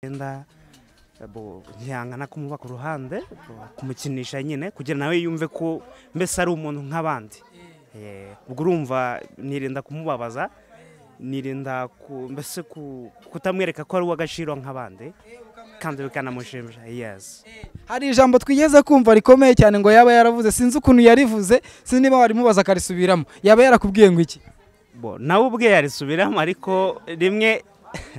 yenda bo ntihangana kumuba ku ruhande bo kumukinisha nyine kugira nawe yumve ko mbese ari umuntu nk'abandi Eh, ubwo urumva nirinda kumubabaza nirinda ku- mbese ku- kutamwereka ko ari uw'agaciro nk'abandi kandi bikanamushimisha yes hari ijambo twigeze kumva rikomeye cyane ngo yaba yaravuze sinzi ukuntu yarivuze sinzi niba warimubaza akarisubiramo yaba yarakubwiye ngo iki bo nawe ubwe yarisubiramo ariko rimwe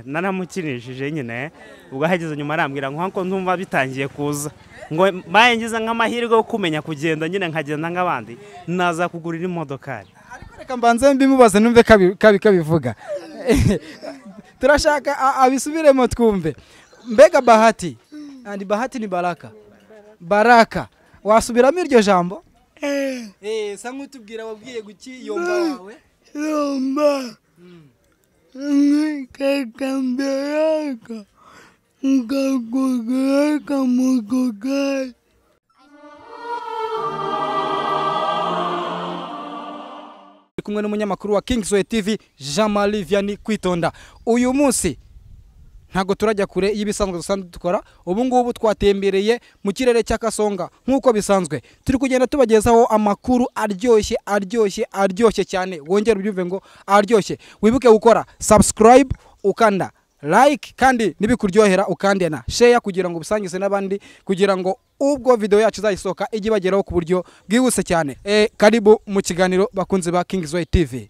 naramukinishije nyine ubwo ahageze nyuma arambwira ngo nkuko ndumva bitangiye kuza ngo mbaye ngize nk'amahirwe yo kumenya kugenda nyine nkagenda nk'abandi nazakugurira imodokari reka mbanze mbimubaze numve kabi- kabi kabivuga turashaka a- abisubiremo twumve mbega bahati andi bahati ni baraka baraka wasubiramo iryo jambo Eh, sa nk'utubwira wabwiye guki yomba wawe Rumba. Nikatembeaka. Nkakugeleka mukugari. Ndi kumwe n'umunyamakuru wa Kingsway TV Jean Marie Vianney kwitonda uyu munsi ntabwo turajya kure y'ibisanzwe dusanzwe dukora ubu ngubu twatembereye mu kirere cya Kasonga nk'uko bisanzwe turi kugenda tubagezaho amakuru aryoshye aryoshye aryoshye cyane wongere ubyumve ngo aryoshye wibuke gukora subscribe ukanda like kandi nibikuryohera ukande na share kugira ngo ubisangize n'abandi kugira ngo ubwo video yacu izayisohoka ijye ibageraho ku buryo bwihuse cyane e, karibu mu kiganiro bakunzi ba Kingsway TV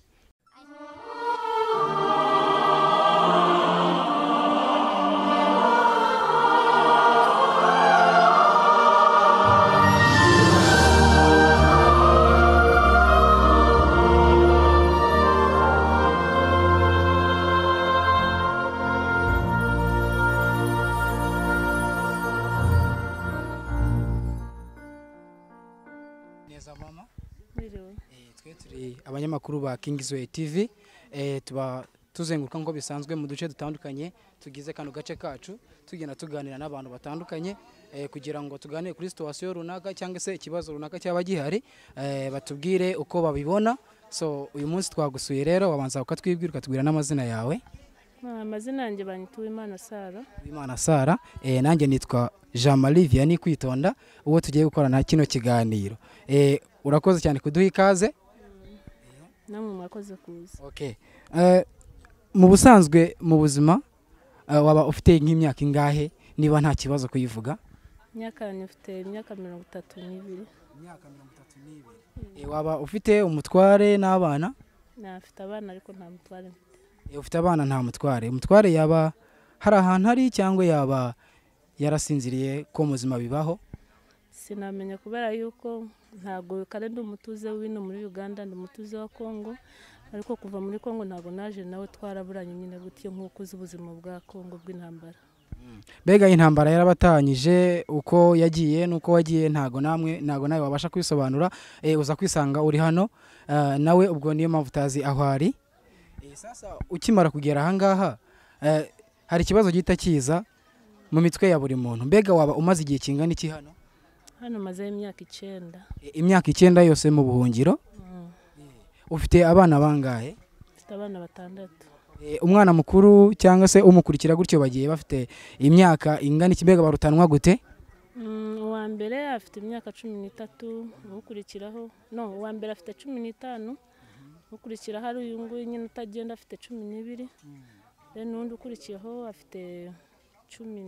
neza mama Eh, twe turi abanyamakuru ba Kingsway TV eh, tuba tuzenguruka nk'uko bisanzwe mu duce dutandukanye tugize kano gace kacu tugenda tuganira n'abantu batandukanye eh, kugira ngo tuganire kuri situwasiyo runaka cyangwa se ikibazo runaka cyaba gihari eh, batubwire uko babibona so uyu munsi twagusuye rero wabanza ukatwibwira ukatubwira n'amazina yawe Ah, amazina yanjye banyita uwimana sara Imana Sara eh, nanjye nitwa Jean Marie Vianney kwitonda uwo tugiye gukorana kino kiganiro eh, urakoze cyane kuduha ikaze namwe mwakoze kuza Okay. Eh, mu busanzwe mu buzima eh, waba ufite nk'imyaka ingahe niba nta kibazo kuyivuga imyaka yanjye mfite imyaka mirongo itatu n'ibiri Eh, waba ufite umutware n'abana nafite abana ariko nta mutware mfite Eh, ufite abana nta mutware umutware yaba hari ahantu ari cyangwa yaba yarasinziriye ko mu buzima bibaho sinamenya kubera yuko ntabwo kare ndi umutuze w'ino muri uganda ndi umutuze wa kongo ariko kuva muri kongo ntabwo naje nawe twaraburanye nyine gutyo nk'uko uzi ubuzima bwa kongo bw'intambara mbega intambara yarabatanyije uko yagiye n'uko wagiye ntago namwe ntago nawe wabasha kwisobanura eh, uza kwisanga uri hano eh, nawe ubwo niyo mpamvu utazi aho ari Eh, sasa ukimara kugera ahangaha eh, hari ikibazo gihita kiza mu mitwe ya buri muntu mbega waba umaze igihe kingana iki hano hano mazeho imyaka icyenda Eh, imyaka icyenda yose mu buhungiro Mm. ufite abana bangahe mfite abana batandatu Eh, umwana mukuru cyangwa se umukurikira gutyo bagiye bafite imyaka ingana iki mbega barutanwa gute Mm, uwa mbere afite imyaka cumi n'itatu ukurikiraho no uwa mbere afite cumi n'itanu ukurikiraho ari uyu nguyu nyine utagenda afite cumi n'ibiri rero n'undi ukurikiyeho afite cumi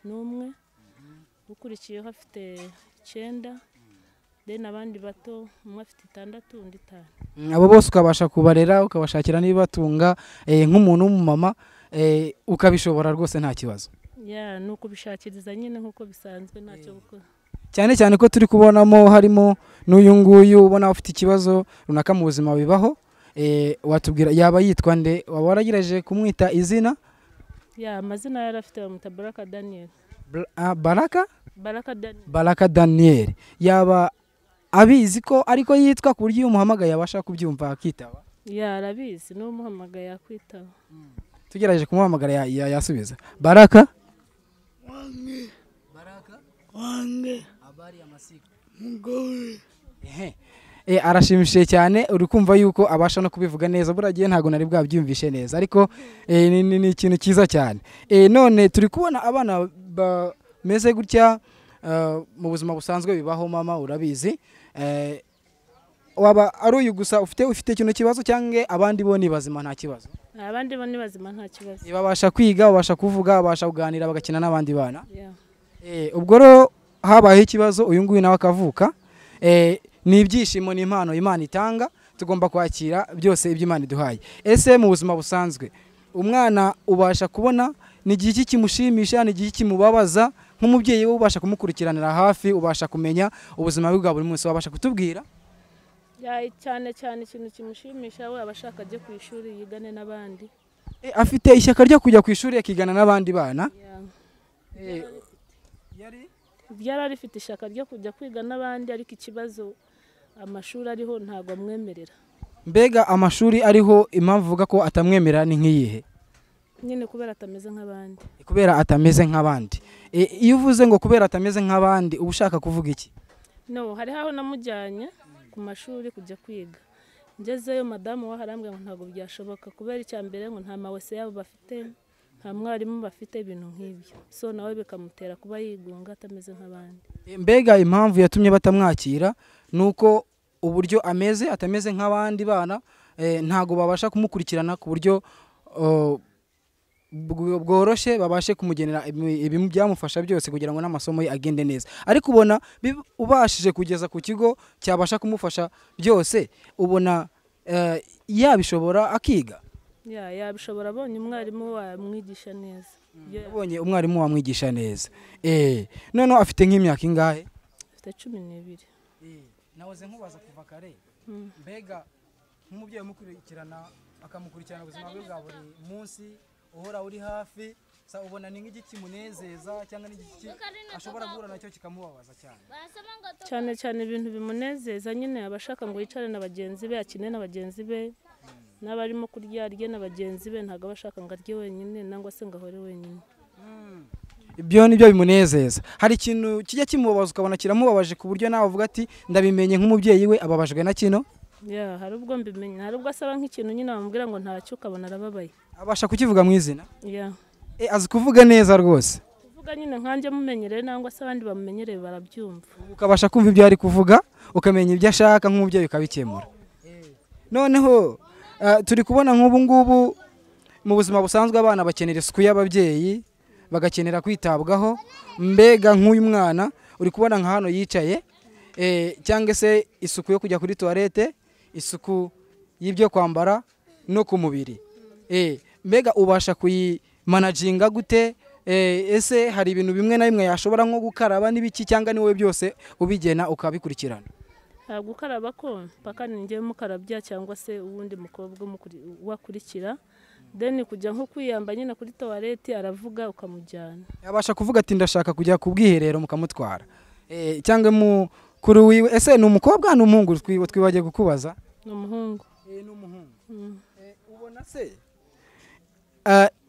n'umwe ukurikiyeho afite icyenda rero abandi bato umwe afite itandatu undi itanu Mm, abo bose ukabasha kubarera ukabashakira n'ibibatunga eh, nk'umuntu w'umumama eh, ukabishobora rwose nta kibazo ya ni ukubishakiriza nyine nk'uko bisanzwe ntacyo gukora cyane cyane ko turi kubonamo harimo n'uyu nguyu ubona ufite ikibazo runaka mu buzima bibaho eh, watubwira yaba yitwa nde waba waragerageje kumwita izina ya amazina yari afite bamuta baraka daniyeli Bra- ah, baraka baraka daniyeli baraka daniel yaba abizi ko ariko yitwa ku buryo iyo umuhamagaye abasha kubyumva akitaba ya arabizi niwe umuhamagaye yakwitaba tugerageje kumuhamagara ya- ya- yasubiza baraka Wange. Habari ya masiku. Mugore. Ehe. Eh, arashimishije cyane uri kumva yuko abasha no kubivuga neza buriya gihe ntabwo nari bwabyumvishe neza ariko eh, ni, ni, ni ikintu cyiza cyane eh, none turi kubona abana bameze gutya ah, mu buzima busanzwe bibaho mama urabizi eh, waba ari uyu gusa ufite ufite kino kibazo cyangwa abandi bo ni bazima nta kibazo abandi bo ni bazima nta kibazo babasha kwiga babasha kuvuga babasha kuganira bagakina n'abandi bana Yeah. Eh, ubwo rero habayeho ikibazo uyu nguyu nawe akavuka Eh, ni ibyishimo ni impano imana itanga tugomba kwakira byose ibyo imana iduhaye ese mu buzima busanzwe umwana ubasha kubona ni igihe iki kimushimisha ni igihe iki kimubabaza nk'umubyeyi we ubasha kumukurikiranira hafi ubasha kumenya ubuzima bwe bwa buri munsi wabasha kutubwira Yeah, cyane cyane ikintu kimushimisha we aba ashaka ajye ku ishuri yigane n'abandi Eh, afite ishyaka ryo kujya ku ishuri akigana n'abandi bana Yeah. Eh, yari ryari rifite ishyaka ryo kujya kwiga n'abandi ariko ikibazo amashuri ariho ntabwo amwemerera mbega amashuri ariho impamvu uvuga ko atamwemera ni nk'iyihe nyine kubera atameze nk'abandi kubera atameze nk'abandi E, iyo uvuze ngo kubera atameze nk'abandi uba ushaka kuvuga iki no hariho aho namujyanye ku mashuri kujya kwiga ngezeyo madamu we harambwira ngo ntabwo byashoboka kubera icya mbere ngo nta mawese yabo bafite nta mwarimu bafite ibintu nk'ibyo so nawe bikamutera kuba yigunga atameze nk'abandi E, mbega impamvu yatumye batamwakira ni uko uburyo ameze atameze nk'abandi bana e, ntago babasha kumukurikirana ku buryo o, bw- bworoshye babashe kumugenera ibi- ibi- byamufasha byose kugira ngo n'amasomo ye agende neza ariko ubona bib- ubashije kugeza ku kigo cyabasha kumufasha byose ubona eh, yabishobora akiga Ya- yabishobora abonye umwarimu we wamwigisha neza Iyo yabonye abonye umwarimu wamwigisha neza eh noneho afite nk'imyaka ingahe afite cumi n'ibiri nahoze nkubaza kuva kare Mm. mbega nk'umubyeyi umukurikirana akamukurikirana ubuzima bwe bwa buri munsi uhora uri hafi sa ubona ni nk'igiki kimunezeza cyangwa n'igiki ashobora guhura nacyo kikamubabaza cyane cyane cyane ibintu bimunezeza nyine aba ashaka ngo yicare na bagenzi be akine na bagenzi be n'abarimo kurya arye na bagenzi be ntabwo aba ashaka ngo arye wenyine nangwa se ngo ahore wenyine ibyo ni byo bimunezeza hari ikintu kijya kimubabaza ukabona kiramubabaje ku buryo nawe uvuga ati ndabimenye nk'umubyeyi we ababajwe na kino Ya, hari ubwo mbimenya hari ubwo asaba nk'ikintu nyine bamubwira ngo ntacyo ukabona arababaye abasha kukivuga mu izina Ya. e, azi kuvuga neza rwose kuvuga nyine nkanjye mumenyereye nangwa se abandi bamumenyereye barabyumva ukabasha kumva ibyo ari kuvuga ukamenya ibyo ashaka nk'umubyeyi ukabikemura noneho eh, turi kubona nk'ubu ngubu mu buzima busanzwe abana bakenera isuku y'ababyeyi bagakenera kwitabwaho mbega nk'uyu mwana uri kubona nka hano yicaye eh, cyangwa se isuku yo kujya kuri tuwarete isuku y'ibyo kwambara no ku mubiri Eh, mbega ubasha kuyimanaginga gute Eh, ese hari ibintu bimwe na bimwe yashobora nko gukaraba n'ibiki cyangwa ni wowe byose ubigena ukabikurikirana ntabwo ukaraba ko mpaka ninjye mukarabya cyangwa se uwundi mukobwa umukuri- uwakurikira deni kujya nko kwiyamba nyine kuri tuwareti aravuga ukamujyana yabasha kuvuga ati ndashaka kujya ku bwiherero mukamutwara Eh, cyangwa mukuru wiwe ese ni umukobwa ni umuhungu twiba twibagiye kukubaza ni umuhungu ni umuhungu Mm. ubona se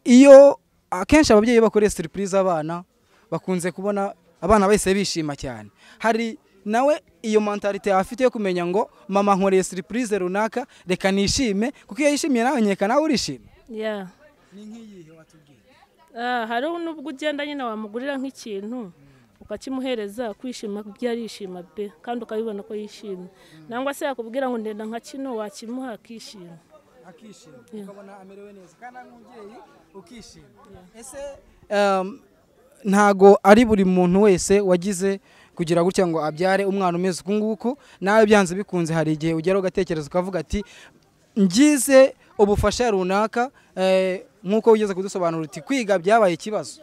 iyo akenshi ababyeyi bakoreye siripurize abana bakunze kubona abana bahise bishima cyane hari nawe iyo mentalite afite yo kumenya ngo mama nkoreye siripurize runaka reka nishime kuko iyo yishimiye nawe nkeka nawe urishima ya ni nk'iyihe watubwiye Ah, hariho n'ubwo ugenda nyine wamugurira nk'ikintu ukakimuhereza kwishima ibyo arishima pe kandi ukabibona ko yishimye nangwa se yakubwira ngo ndenda nka kino wakimuha akishima akishima ukabona amerewe neza kandi ari umubyeyi ukishima ese ntago ari buri muntu wese wagize kugira gutya ngo abyare umwana umeze uku nguku nawe byanze bikunze hari igihe ugera ugatekereza ukavuga ati ngize ubufasha runaka eh, nk'uko wigeze kudusobanura uti kwiga byabaye ikibazo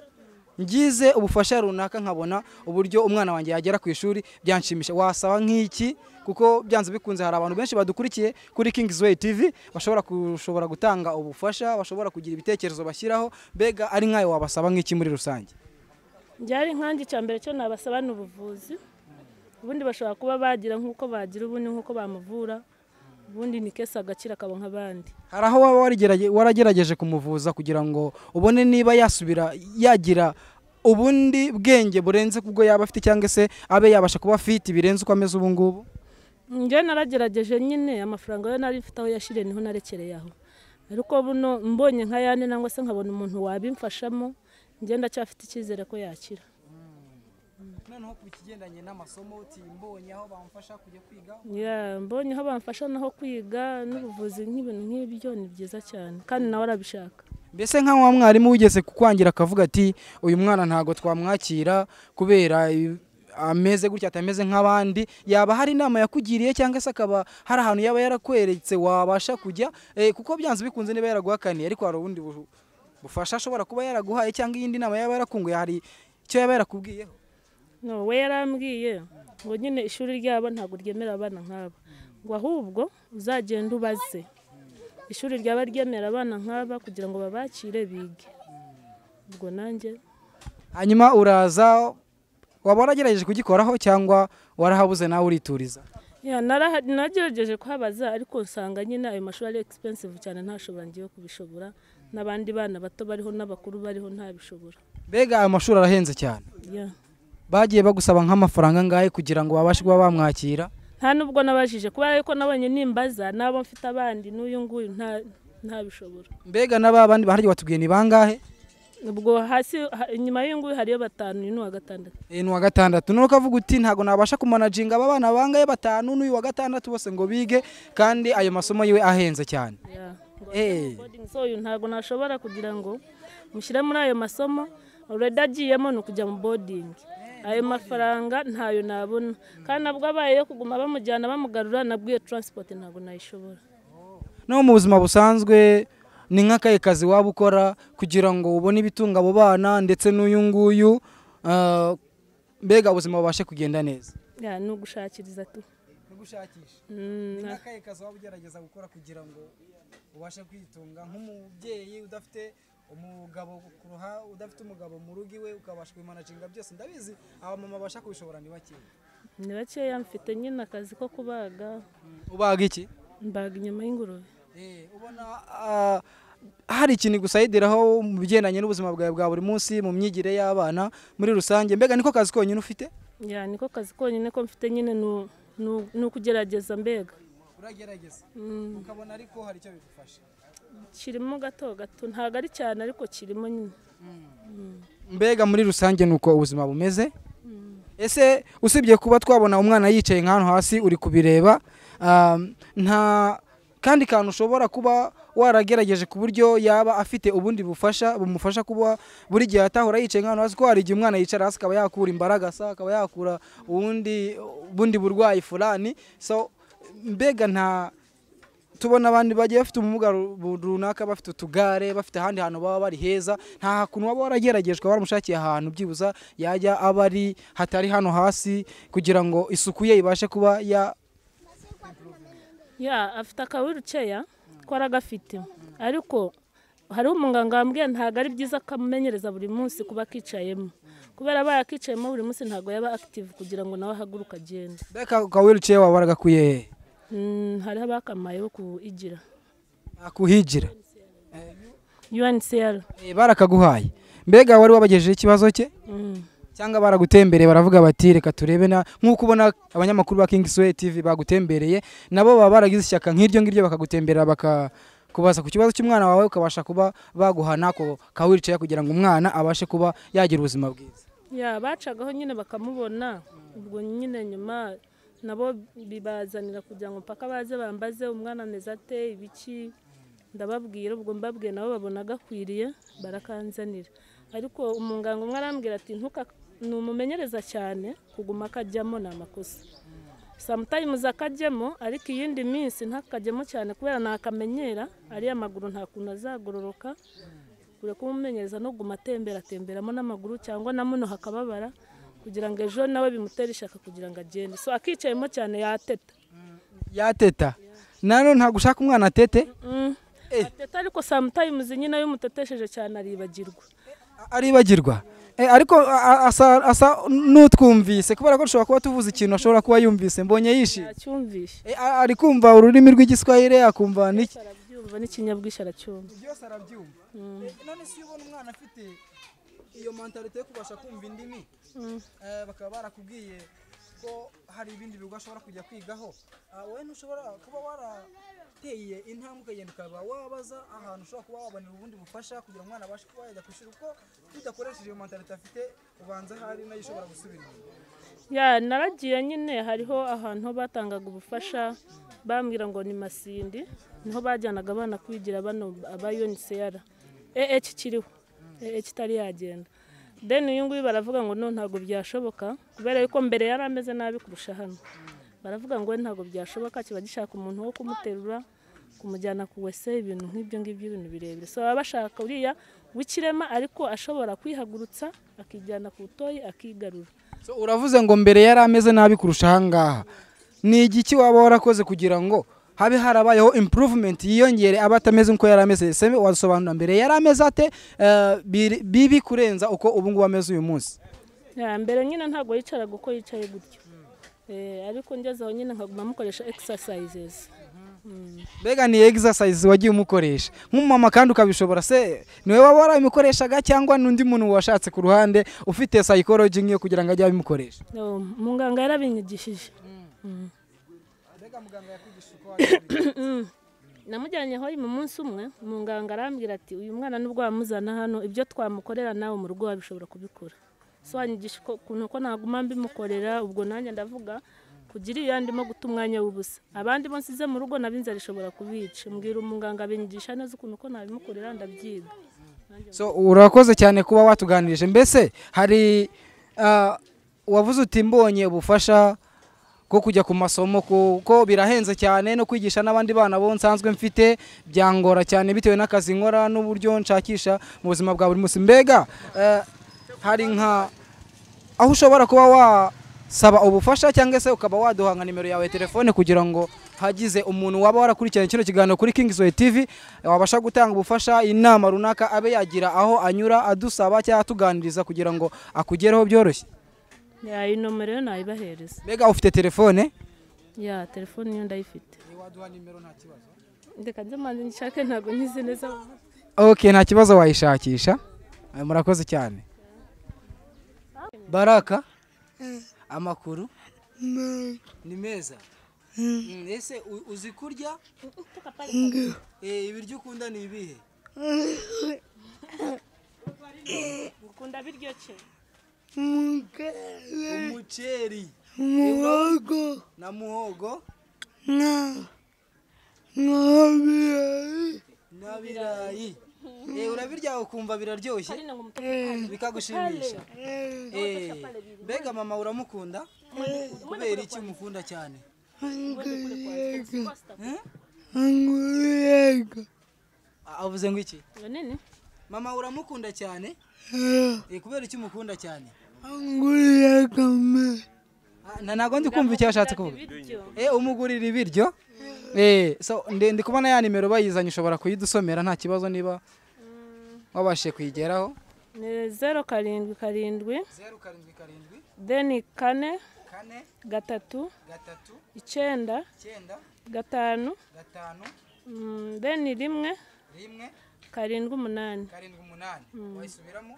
ngize ubufasha runaka nkabona uburyo umwana wanjye yagera ku ishuri byanshimisha wasaba nk'iki kuko byanze bikunze hari abantu benshi badukurikiye kuri Kings Way TV bashobora gushobora gutanga ubufasha bashobora kugira ibitekerezo bashyiraho mbega ari nkayo wabasaba nk'iki muri rusange byari nkanjye icya mbere cyo nabasaba ni ubuvuzi ubundi bashobora kuba bagira nk'uko bagira ubundi nk'uko bamuvura ubundi ni kese agakira akaba nk'abandi hari aho waba warigerage- waragerageje kumuvuza kugira ngo ubone niba yasubira yagira ubundi bwenge burenze kubwo yaba afite cyangwa se abe yabasha kuba afite ibirenze uko ameze ubu ngubu njye naragerageje nyine amafaranga yo nari mfite aho yashiriye niho narekereye aho ariko buno mbonye nka yandi nangwa se nkabona umuntu wabimfashamo njye ndacyafite icyizere ko yakira noneho ku kigendanye n'amasomo uti mbonye aho bamfasha kujya kwiga Ya, mbonye aho bamfasha naho kwiga n'ubuvuzi nk'ibintu nk'ibyo ni byiza cyane kandi nawe arabishaka mbese nka wa mwarimu wigeze kukwangira akavuga ati uyu mwana ntabwo twamwakira kubera i- ameze gutya atameze nk'abandi yaba hari inama yakugiriye cyangwa se akaba hari ahantu yaba yarakweretse wabasha kujya eh, kuko byanze bikunze niba yaraguhakaniye ariko hari ubundi bu- bufasha ashobora kuba yaraguhaye cyangwa iyindi nama yaba yarakunguye hari icyo yaba yarakubwiyeho no we yarambwiye ngo nyine ishuri ryabo ntabwo ryemera abana nk'aba ngo ahubwo uzagenda ubaze ishuri ryaba ryemera abana nk'aba kugira ngo babakire bige ubwo nanjye hanyuma uraza waba waragerageje kugikoraho cyangwa warahabuze nawe urituriza Ya, naraha- nagerageje kuhabaza ariko nsanga nyine ayo mashuri ari expensive cyane ntashobora ngiye kubishobora n'abandi bana bato bariho n'abakuru bariho ntabishobora mbega ayo mashuri arahenze cyane Ya. bagiye bagusaba nk'amafaranga angahe kugira ngo babashe kuba bamwakira nta nubwo nabajije kubera yuko nabonye nimbaza n'abo mfite abandi n'uyu nguyu nta- ntabishobora mbega n'aba bandi baharya watubwiye ni bangahe ubwo hasi ha- inyuma y'uyu nguyu hariyo batanu uyu ni uwa gatandatu Eh, ni uwa gatandatu none ukavuga uti ntabwo nabasha kumanaginga aba bana bangahe batanu n'uyu wa gatandatu bose ngo bige kandi ayo masomo yiwe ahenze cyane Ya. Ngo Eh. ate boarding, so uyu ntabwo nashobora kugira ngo mushyire muri ayo masomo uredi agiyemo ni ukujya mu bodingi ayo mafaranga ntayo nabona kandi nabwo abaye yo kuguma bamujyana bamugarura nabwo iyo taransipoti ntabwo nayishobora no mu buzima busanzwe ni nk'akahe kazi waba ukora kugira ngo ubone ibitunga abo bana ndetse n'uyu nguyu ah, mbega ubuzima bubashe kugenda neza Ya, ni ugushakiriza tu gushakisha ni Mm, nk'akahe kazi waba ugerageza gukora kugira ngo ubashe kwitunga nk'umubyeyi udafite umugabo ku ruha udafite umugabo mu rugo iwe ukabasha kubimanaginga byose ndabizi abamama babasha kubishobora ni bakeya ni bakeya mfite nyine akazi ko kubaga ubaga iki mbaga inyama y'ingurube ubona ah, hari ikintu gusayidiraho mu bigendanye n'ubuzima bwawe bwa buri munsi mu myigire y'abana muri rusange mbega niko kazi konyine ufite ya niko kazi konyine ko mfite nyine ni- ni- ni ukugerageza mbega uragerageza Mm, ukabona ariko hari icyo bigufasha kirimo gato gato ntabwo ari cyane ariko kirimo nyine mbega muri rusange ni uko ubuzima bumeze ese usibye kuba twabona umwana yicaye nk'ahantu hasi uri kubireba um, nta kandi kantu ushobora kuba waragerageje ku buryo yaba afite ubundi bufasha bumufasha kuba buri gihe atahora yicaye nk'ahantu hasi ko hari igihe umwana yicara hasi akaba yakura imbaraga sa akaba yakura ubundi ubundi burwayi fulani so mbega nta tubona abantu bagiye bafite ubumuga ru- bu- runaka bafite utugare bafite ahandi hantu baba bari heza nta kuntu waba warageragejwe waramushakiye ahantu byibuza yajya aba ari hatari hano hasi kugira ngo isuku ye ibashe kuba ya ya afite akawiruceya ko aragafite ariko hariho umuganga wambwiye ntabwo ari byiza akamenyereza buri munsi kuba akicayemo kubera abaye akicayemo buri munsi ntabwo yaba active kugira ngo nawe ahaguruke agende mbega ka wheelchair wawe waragakwiye he? Mm, hariho abakamayeho kuyigira akuhigira uncr Eh, barakaguhaye mbega wari wabagejejeho ikibazo cye Mm. cyangwa baragutembereye baravuga bati reka turebe na nk'uko ubona abanyamakuru ba King Sway TV bagutembereye nabo baba baragize ishyaka nk'iryo ngiryo bakagutemberera baka kubaza ku kibazo cy'umwana wawe ukabasha kuba baguha nako kawiricaye kugira ngo umwana abashe kuba yagira ubuzima bwiza ya bacagaho nyine bakamubona ubwo nyine nyuma nabo bibazanira kugira ngo mpaka baze bambaze umwana ameze ate ibiki ndababwira ubwo mbabwiye nabo babona gakwiriye barakanzanira ariko umuganga umwe arambwira ati ntuka numumenyereza cyane kuguma akajyamo ni amakosa samutayimuzi akajyamo ariko iyindi minsi ntakajyemo cyane kubera nakamenyera ariya amaguru nta kuntu azagororoka kure kumumenyereza no guma atembera atemberamo n'amaguru cyangwa na muno hakababara kugira ngo ejo nawe bimutere ishaka kugira ngo agende so akicayemo cyane yateta yateta nanone ntabwo ushaka umwana atete Mm. Eh. ateta ariko samutayimuzi nyine iyo umutetesheje cyane aribagirwa a- aribagirwa Eh, ariko a- a- asa asa n'utwumvise kubera ko dushobora kuba tuvuze ikintu ashobora kuba yumvise mbonye yishimye aracyumvisha Eh, a- ari kumva ururimi rw'igiswahili akumva n'iki arabyumva n'ikinyabwishyu aracyumva byose arabyumva Eh, none se iyo ubona umwana afite iyo mentalite yo kubasha kumva indimi Mm. eh, bakaba barakubwiye ko hari ibindi bigo ashobora kujya kwigaho Ah, wowe ntushobora kuba warateye intambwe ukagenda ukaba wabaza ahantu ushobora kuba wabonera ubundi bufasha kugira ngo umwana abashe kuba yajya ku ishuri kuko iyo udakoresheje iyo mentalite afite ubanza hari nayo ishobora gusubira inyuma ya naragiye nyine hariho ahantu batangaga ubufasha bambwira ngo ni masindi niho bajyanaga abana kwigira bano aba unicr ee kiriho ee kitari yagenda deni uyu nguyu baravuga ngo no ntabwo byashoboka kubera yuko mbere yari ameze nabi kurusha hano baravuga ngo we ntabwo byashoboka kiba gishaka umuntu wo kumuterura kumujyana ku wese ibintu nk'ibyo ngibyo ibintu birebire so baba bashaka uriya w'ikirema ariko ashobora kwihagurutsa akijyana ku butoyi akigarura So, uravuze ngo mbere yari ameze nabi kurusha ahangaha ni igiki waba warakoze kugira ngo habe harabayeho improvement yiyongere aba atameze nk'uko yari ameze ese wasobanura mbere yari ameze ate eh, biri- bibi kurenza uko ubu ngubu ameze uyu munsi Ya, mbere nyine ntabwo yicaraga uko yicaye gutyo Eh, ariko ngezeho nyine nkaguma mukoresha exercises mbega ni exercise wagiye umukoresha nk'umumama kandi ukabishobora se niwe waba warabikoreshaga cyangwa n'undi muntu washatse ku ruhande ufite psychology nk'iyo kugira ngo ajye abimukoresha No, muganga yarabinyigishije namujyanyeho mu munsi umwe muganga arambwira ati uyu mwana nubwo wamuzana hano ibyo twamukorera nawe mu rugo wabishobora kubikora so wanyigisha uko- ukuntu ko naguma mbimukorera ubwo nanjye ndavuga kugira iyo ndimo guta umwanya w'ubusa abandi bo nsize mu rugo nabo inzara ishobora kubica mbwira umuganga abinyigisha neza ukuntu ko nabimukorera ndabyiga so urakoze cyane kuba watuganirije mbese hari ah, wavuze uti mbonye ubufasha bwo kujya ku masomo kuko birahenze cyane no kwigisha n'abandi bana bo nsanzwe mfite byangora cyane bitewe n'akazi nkora n'uburyo nshakisha mu buzima bwa buri munsi mbega eh, hari nka aho ushobora kuba wasaba ubufasha cyangwa se ukaba waduha nka nimero yawe ya telefone kugira ngo hagize umuntu waba warakurikiranye kino kiganiro kuri Kings Way TV wabasha gutanga ubufasha inama runaka abe yagira aho anyura adusaba cyangwa atuganiriza kugira ngo akugereho byoroshye ya iyi nomero yo nayibahereza mbega ufite telefone ya telefone iyo ndayifite reka njye manze nshake ntabwo nkizi neza ok nta kibazo wayishakisha Eh, murakoze cyane baraka amakuru ni meza Mm, ese u- uzi kurya Eh, ibiryo ukunda ni ibihe ukunda biryo ki mukere umuceri muhogo na muhogo na nkabirayi na birayi Eh, urabirya ukumva biraryoshye bikagushimisha Eh, mbega mama uramukunda kubera iki umukunda cyane anguriyega anguriyega A- avuze ngo iki banini mama uramukunda cyane Eh, kubera iki umukunda cyane anguriyega me Ah, na ntabwo ndi kumva icyo yashatse kuvuga ibiryo Eh, umugurira ibiryo Eh, so ndi ndi kubona ya nimero bayizanye ushobora kuyidusomera nta kibazo niba wabashije kuyigeraho ni zeru karindwi karindwi zeru karindwi karindwi deni kane kane gatatu gatatu icyenda icyenda gatanu gatanu mm, deni rimwe rimwe karindwi umunani karindwi umunani wayisubiramo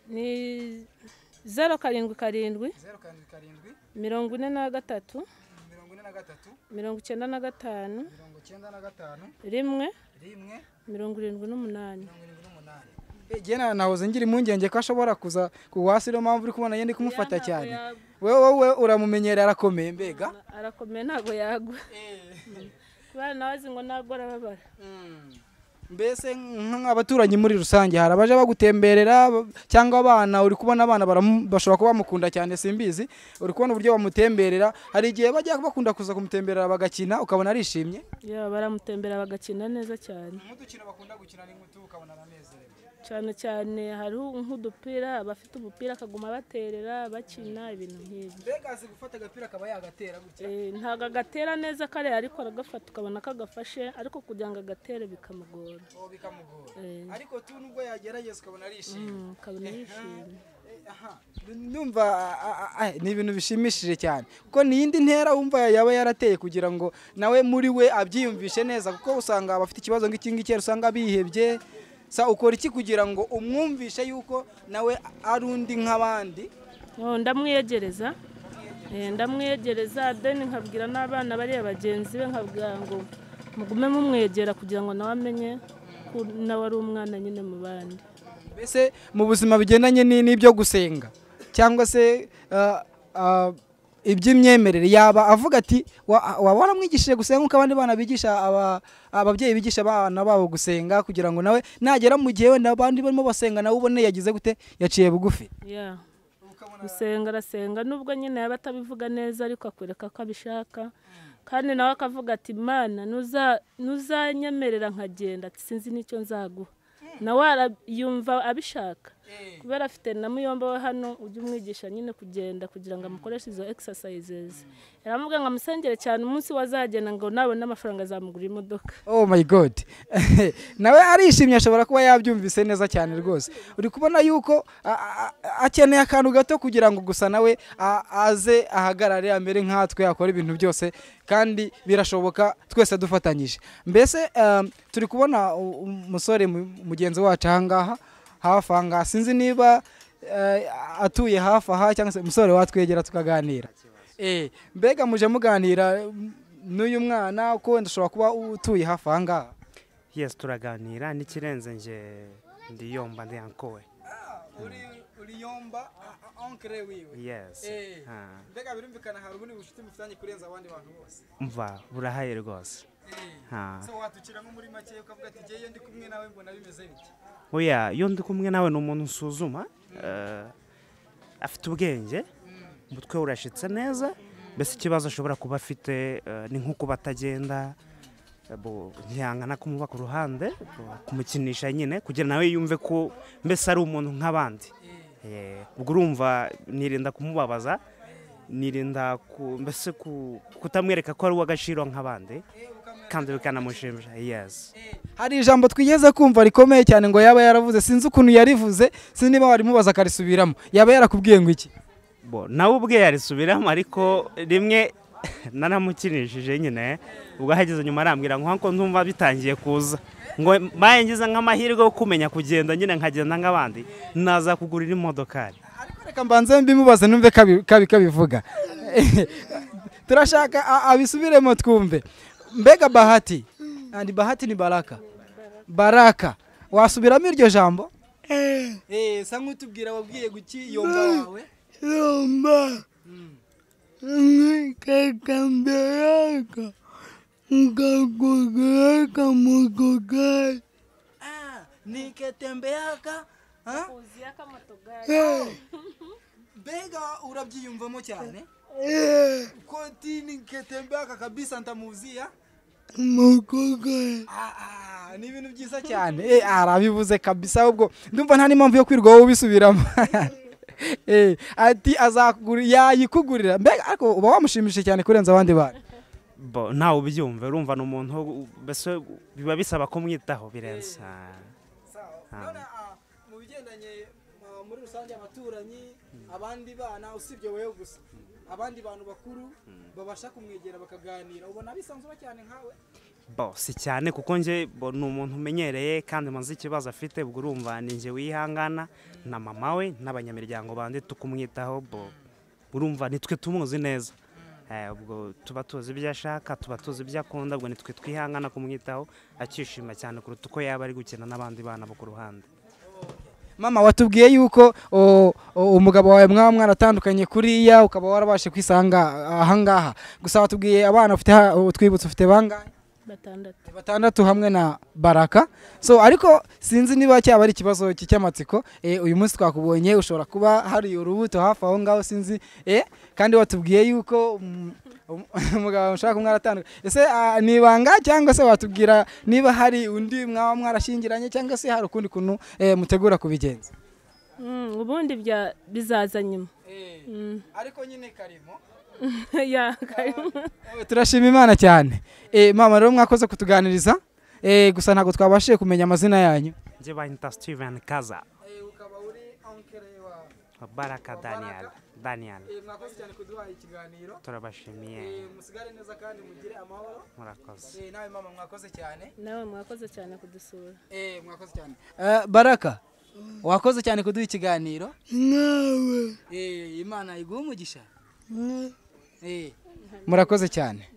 ni zeru karindwi karindwi zeru karindwi karindwi mirongo ine na gatatu mirongo ine na gatatu mirongo icyenda na gatanu mirongo icyenda na gatanu rimwe rimwe mirongo irindwi n'umunani mirongo irindwi n'umunani jena nahoze ngira impungenge ko ashobora kuza kuwasi niyo mpamvu uri kubona yenda kumufata cyane yagwa. wowe wowe uramumenyera arakomeye mbega arakomeye ntabwo yagwa kubera nawe azi ngo ntabwo arababara mbese nk'abaturanyi muri rusange hari abaje bagutemberera b- cyangwa abana uri kubona abana baramu- bashobora kuba bamukunda cyane simbizi uri kubona uburyo bamutemberera hari igihe bajya bakunda kuza kumutemberera bagakina ukabona arishimye ya baramutembera bagakina neza cyane nk'udukino bakunda gukina n'inkutu ukabona aranezerewe cyane cyane hariho nk'udupira abafite umupira akaguma baterera bakina ibintu nk'ibyo mbega azi gufata agapira akaba yagatera gutya Eh, ntabwo agatera neza kare ariko aragafata ukabona ko agafashe ariko kugira ngo agatere bikamugora uwo bikamugora Eh, ariko tu nubwo yagerageza ukabona arishimye mm, ukabona yishimye Aha, ndumva a- a- a- ni ibintu bishimishije cyane kuko ni iyindi ntera wumva yaba yarateye kugira ngo nawe muri we abyiyumvishe neza kuko usanga abafite ikibazo nk'iki ngiki usanga bihebye sa ukora iki kugira ngo umwumvishe yuko nawe ari undi nk'abandi Oh, ndamwiyegereza Eh, ndamwegereza deni nkabwira n'abana bariya bagenzi be nkabwira ngo mugume mumwegera kugira ngo nawe amenye ko nawe ari umwana nyine mu bandi mbese mu buzima bigendanye ni- n'ibyo gusenga cyangwa se ah, ah, iby'imyemerere yaba avuga ati "Wa- waba waramwigishije gusenga nk'uko abandi bana bigisha aba- ababyeyi bigisha abana babo gusenga kugira ngo nawe nagera mu gihe wenda abandi barimo basenga nawe ubone yagize gute yaciye bugufi Yeah. gusenga arasenga nubwo nyine yaba atabivuga neza ariko akwereka ko abishaka kandi nawe akavuga ati mana nuza- nuzanyemerera nkagenda ati sinzi n'icyo nzaguha nawe ara- yumva abishaka kubera afite na muyomba we hano ujya umwigisha nyine kugenda kugira ngo amukoreshe izo exercises yaramubwira ngo amusengere cyane umunsi we azagenda ngo nabona amafaranga azamugurira imodoka oh my god nawe arishimye ashobora kuba yabyumvise neza cyane rwose uri kubona yuko a- a- a- akeneye akantu gato kugira ngo gusa nawe a- aze ahagarare amere nkatwe akora ibintu byose kandi birashoboka twese dufatanyije mbese um, turi kubona u- umusore mu- mugenzi wacu ahangaha hafi ahangaha sinzi niba eh, atuye hafi aha cyangwa se umusore watwegera tukaganira Eh, mbega muje muganira m- n'uyu mwana ko wenda ushobora kuba utuye hafi aha ngaha yes turaganira n'ikirenze nge ndiyomba ndiyankowe uriyomba onkere wiwe yes Ah, mbega birumvikana hari ubundi bucuti mufitanye kurenza abandi bantu bose umva burahaye rwose Ah. so watucira nko muri make ukavuga ati ngewe ndi kumwe nawe mbona bimeze bite oya iyo ndi kumwe nawe ni umuntu usuzuma eh, afite ubwenge umutwe we urashitse neza mbese ikibazo ashobora kuba afite eh, ni nko kuba atagenda eh, bo- ntiyangana kumuba ku ruhande bo- kumukinisha nyine kugira nawe yumve ko mbese ari umuntu nk'abandi Eh, ubwo urumva nirinda kumubabaza nirinda ku- mbese ku- kutamwereka ko ari uw'agaciro nk'abandi kandi bikanamushimisha yes hari ijambo twigeze kumva rikomeye cyane ngo yaba yaravuze sinzi ukuntu yarivuze sinzi niba warimubaza akarisubiramo yaba yarakubwiye ngo iki bo nawe ubwe yarisubiramo ariko rimwe naramukinishije nyine ubwo ahageze nyuma arambwira ngo nkuko ndumva bitangiye kuza ngo mbaye ngize nk'amahirwe yo kumenya kugenda nyine nkagenda nk'abandi nazakugurira imodokari ariko reka mbanze mbimubaze numve ko abi- ko abi- ko abivuga turashaka a- abisubiremo twumve mbega bahati Ah, ni bahati ni baraka baraka wasubiramo iryo jambo eh, sa nk'utubwira wabwiye guki yomba wawe rumba, nkikakambiraka, nkakugiraka mukugari, niketembeaka mbega urabyiyumvamo cyane eh, ko ti niketembeaka kabisa ntamuzia mukugari. Ah, ah, ni ibintu byiza cyane eh arabivuze kabisa ahubwo ndumva nta n'impamvu yo kwirirwa wowe ubisubiramo eh ati azakugura yayikugurira mbega ariko uba wamushimishije cyane kurenza abandi bantu bo nawe ubyumve urumva ni umuntu wo- mbese biba bisaba kumwitaho birenze Ah, none, mu bigendanye muri rusange abaturanyi abandi bana usibye wowe gusa abandi bantu bakuru babasha kumwegera bakaganira ubona bisanzura cyane nkawe bo si cyane kuko nge bo ni umuntu umenyereye kandi maze ikibazo afite ubwo urumva ni nge wihangana na mama we n'abanyamiryango bandi tukumwitaho bo urumva nitwe tumuzi neza Eh, ubwo tuba tuzi ibyo ashaka tuba tuzi ibyo akunda ubwo nitwe twihangana kumwitaho akishima cyane kuruta uko yaba ari gukina n'abandi bana bo ku ruhande mama watubwiye yuko o- o- umugabo wawe mwaba mwaratandukanye kuriya ukaba warabashe kwisanga ahangaha gusa watubwiye abana ufite ha- utwibutse ufite bangahe batandatu batandatu hamwe na baraka so ariko sinzi niba cyaba ari ikibazo cy- cy'amatsiko eh, uyu munsi twakubonye ushobora kuba hari urubuto hafi aho ngaho sinzi eh, kandi watubwiye yuko mm, um- umugabo mushobora kuba mwaratandukanye ese ah, ni ibanga cyangwa se watubwira niba hari undi mwaba mwarashyingiranye cyangwa se hari ukundi kuntu eh, mutegura kubigenza Mm, ubundi bya- bizaza nyuma Mm. ariko nyine karimo Yeah, Karimo. turashima imana cyane Eh, mama rero mwakoze kutuganiriza Eh, gusa ntabwo twabashije kumenya amazina yanyu nge bahita steven kaza ukaba uri ankere wawe baraka daniel daniel mwakoze cyane kuduha ikiganiro turabashimiye musigare neza kandi mugire amahoro murakoze nawe mama mwakoze cyane nawe mwakoze cyane kudusura mwakoze cyane baraka wakoze cyane kuduha ikiganiro Nawe, Eh, imana iguha umugisha murakoze cyane